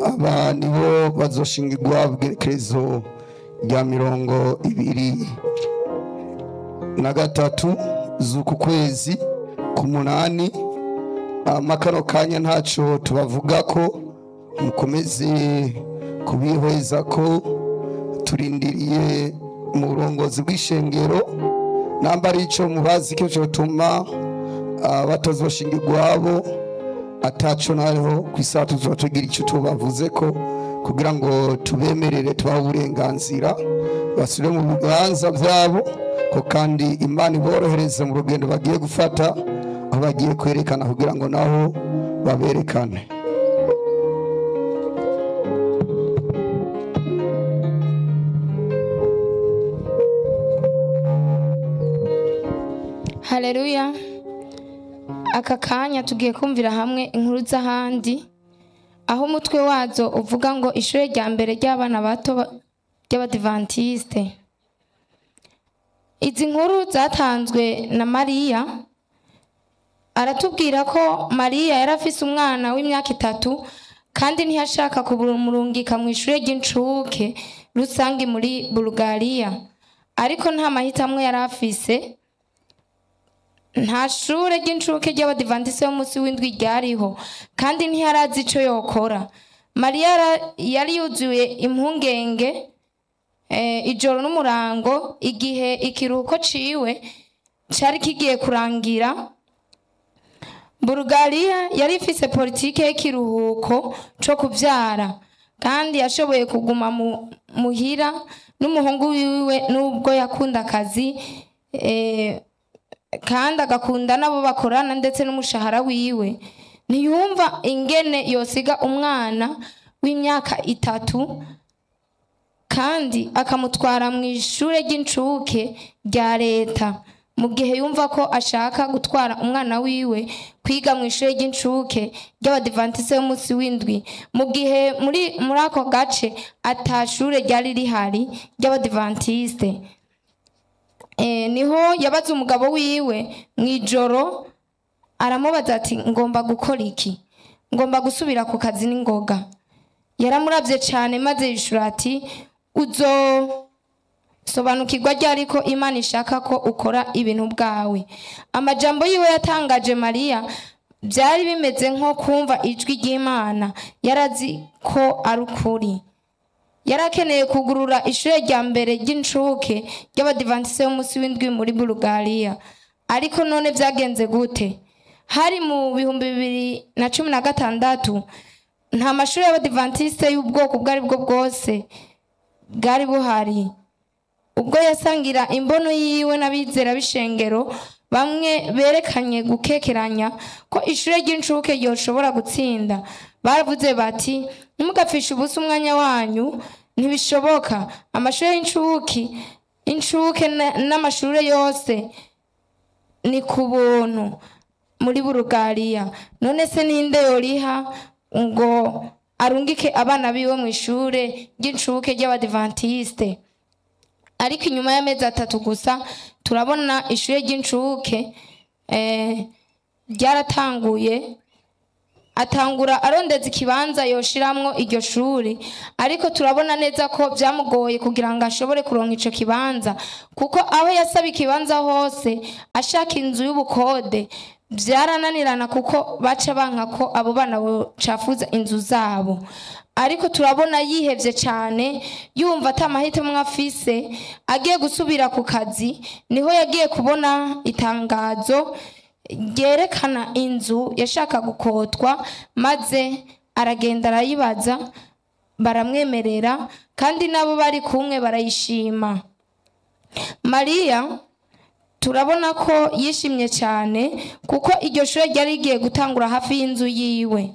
aba nibo bazoshingirwa bwerekezo rya mirongo ibiri na gatatu z'uku kwezi ku munani amakano kanya ntaco tubavuga ko mukomeze kubihweza ko turindiriye mu burongozi bw'ishengero namba ari ico mubazi ko cotuma ah, batazoshinga igwabo ataco naho ku isaha tuzoba tugira ico tubavuze ko kugira ngo tubemerere tubahe uburenganzira basubire mu bibanza vyabo ko kandi imana iborohereze mu rugendo bagiye gufata aho bagiye kwerekana kugira ngo naho baberekane Haleluya. Aka kanya tugiye kumvira hamwe inkuru z'ahandi aho umutwe wazo uvuga ngo ishure rya mbere ry'abana bato ba- ry'abadivantiste. Izi nkuru zatanzwe na Mariya aratubwira ko Mariya yari afise umwana w'imyaka itatu kandi ntiyashaka kumurungika mu ishure ry'incuke rusange muri Bulgaria ariko nta mahitamo yari afise nta shure ry'incuke ry'abadivantisi b'umunsi w'indwi ryariho kandi ntiyarazi ico yokora mariya yara- yari yuzuye impungenge eh, ijoro n'umurango igihe ikiruhuko ciwe cari kigiye kurangira bulugariya yari ifise politike y'ikiruhuko co kuvyara kandi yashoboye kuguma mu- muhira n'umuhungu wiwe n'ubwo yakunda akazi eh, kandi agakunda n'abo bakorana ndetse n'umushahara wiwe ntiyumva ingene yosiga umwana w'imyaka itatu kandi akamutwara mu ishure ry'incuke rya leta mu gihe yumva ko ashaka gutwara umwana wiwe kwiga mu ishure ry'incuke ry'abadivantise b'umunsi w'indwi mu gihe muri muri ako gace atashure ryari rihari ry'abadivantiste Eh, niho yabaza umugabo wiwe mu ijoro aramubaza ati ngomba gukora iki ngomba gusubira ku kazi n'ingoga yaramuravye cane maze yishura ati uzo sobanukirwa ryari ko imana ishaka ko ukora ibintu bwawe amajambo yiwe yatangaje mariya byari bimeze nko kumva ijwi ry'imana yarazi ko ari ukuri yari akeneye kugurura ishure rya mbere ry'incuke ry'abadivantise b'umunsi w'indwi muri bulugariya ariko none vyagenze gute hari mu bihumbi bibiri na cumi na gatandatu nta mashuri y'abadivantiste y'ubwoko ubwo ari bwo bwose bwari buhari ubwo yasangira imbono yiwe n'abizera b'ishengero bamwe berekanye gukekeranya ko ishure ry'incuke ryoshobora gutsinda baravuze bati ntimugapfishe ubusa umwanya wanyu ntibishoboka amashuri y'incuke incuke na- n'amashure yose ni ku buntu muri bulugariya none se ninde yoriha ngo arungike abana biwe mu ishure ry'incuke ry'abadivantiste ariko inyuma y'amezi atatu gusa turabona ishure ry'incuke eh, ryaratanguye atangura arondeza ikibanza yoshiramwo iryo shuri ariko turabona neza ko byamugoye kugira ngo ashobore kuronka ico kibanza kuko aho yasaba ikibanza hose ashaka inzu y'ubukode byarananirana kuko baca banka ko abo bana bocafuza inzu zabo ariko turabona yihevye cane yumva ata mahitamo afise agiye gusubira ku kazi niho yagiye kubona itangazo ryerekana inzu yashaka gukotwa maze aragenda arayibaza baramwemerera kandi nabo bari kumwe barayishima mariya turabona ko yishimye cyane kuko iryo shure ryari rigiye gutangura hafi y'inzu yiwe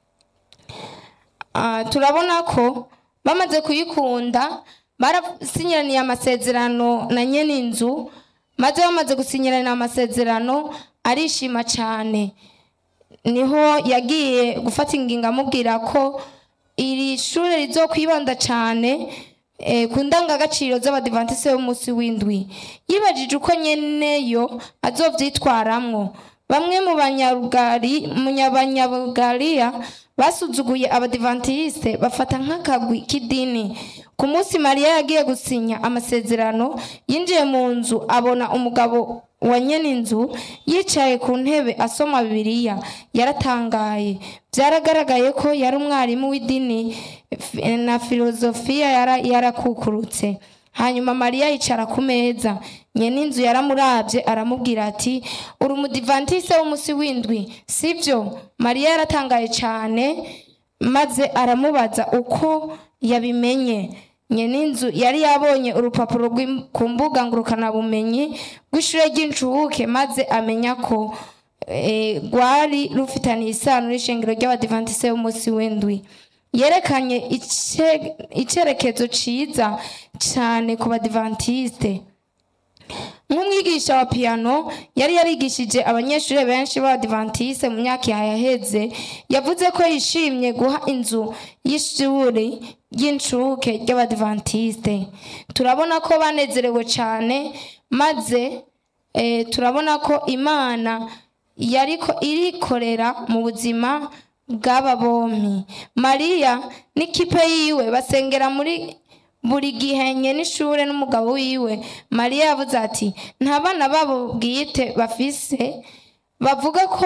Ah, turabona ko bamaze kuyikunda barasinyiraniye amasezerano na nyene inzu maze bamaze gusinyirana amasezerano arishima cyane niho yagiye gufata ingingo amubwira ko iri shure rizokwibanda cyane eh, ku ndangagaciro z'abadivantise b'umunsi w'indwi yibajije uko nyeneyo azovyitwaramwo bamwe mu banyarugari mu banyabugariya basuzuguye abadivantisite bafata nk'akagwi k'idini ku munsi mariya yagiye gusinya amasezerano yinjiye mu nzu abona umugabo wa nyene inzu yicaye ku ntebe asoma bibiliya yaratangaye byaragaragaye ko yari umwarimu w'idini f- na filozofiya yara- yarakukurutse hanyuma mariya yicara ku meza nyene inzu yaramurabye aramubwira ati uri umudivantise w'umunsi w'indwi sibyo mariya yaratangaye cyane maze aramubaza uko yabimenye nyene inzu yari yabonye urupapuro rw'im- ku mbuga ngurukanabumenyi rw'ishure ry'incuke maze amenya ko eh, rwari rufitaniye isano n'ishengero ry'abadivantise b'umunsi w'indwi yerekanye ice- icerekezo ciza cyane ku badivantiste nk'umwigisha wa piyano yari yarigishije abanyeshuri benshi b'abadivantiste mu myaka yaheze yavuze ko yishimye guha inzu y'ishuri ry'incuke ry'abadivantiste turabona ko banezerewe cyane maze eh, turabona ko imana yariko irikorera mu buzima bw'aba bompi mariya n'ikipe yiwe basengera muri buri gihe nye n'ishure n'umugabo wiwe mariya yavuze ati nta bana babo bwite bafise bavuga ko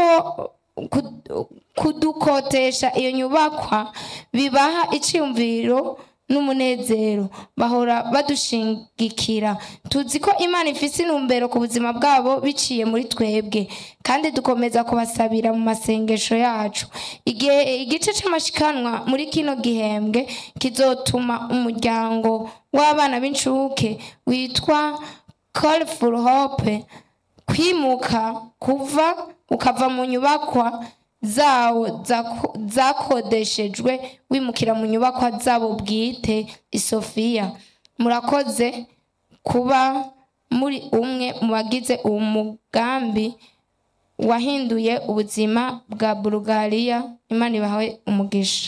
ku- kudukotesha iyo nyubakwa bibaha iciyumviro n'umunezero bahora badushigikira tuzi ko imana ifise intumbero ku buzima bwabo biciye muri twebwe kandi dukomeza kubasabira mu masengesho yacu igihe igice c'amashikanwa muri kino gihembwe kizotuma umuryango w'abana b'incuke witwa call for hope kwimuka kuva ukava mu nyubakwa zawo zako- zakodeshejwe wimukira mu nyubakwa zabo bwite isofiya murakoze kuba muri umwe mu bagize uwo mugambi wahinduye ubuzima bwa bulugariya imana ibahawe umugisha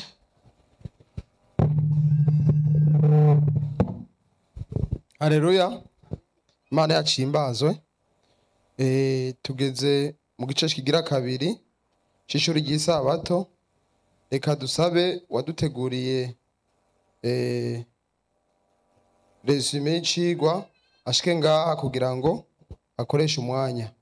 Haleluya. Imana yacu ihimbazwe. Eh tugeze mu gice kigira kabiri c'ishuri ry'isabato. Reka dusabe waduteguriye eh resume y'icigwa ashike ngaha kugira ngo akoreshe umwanya.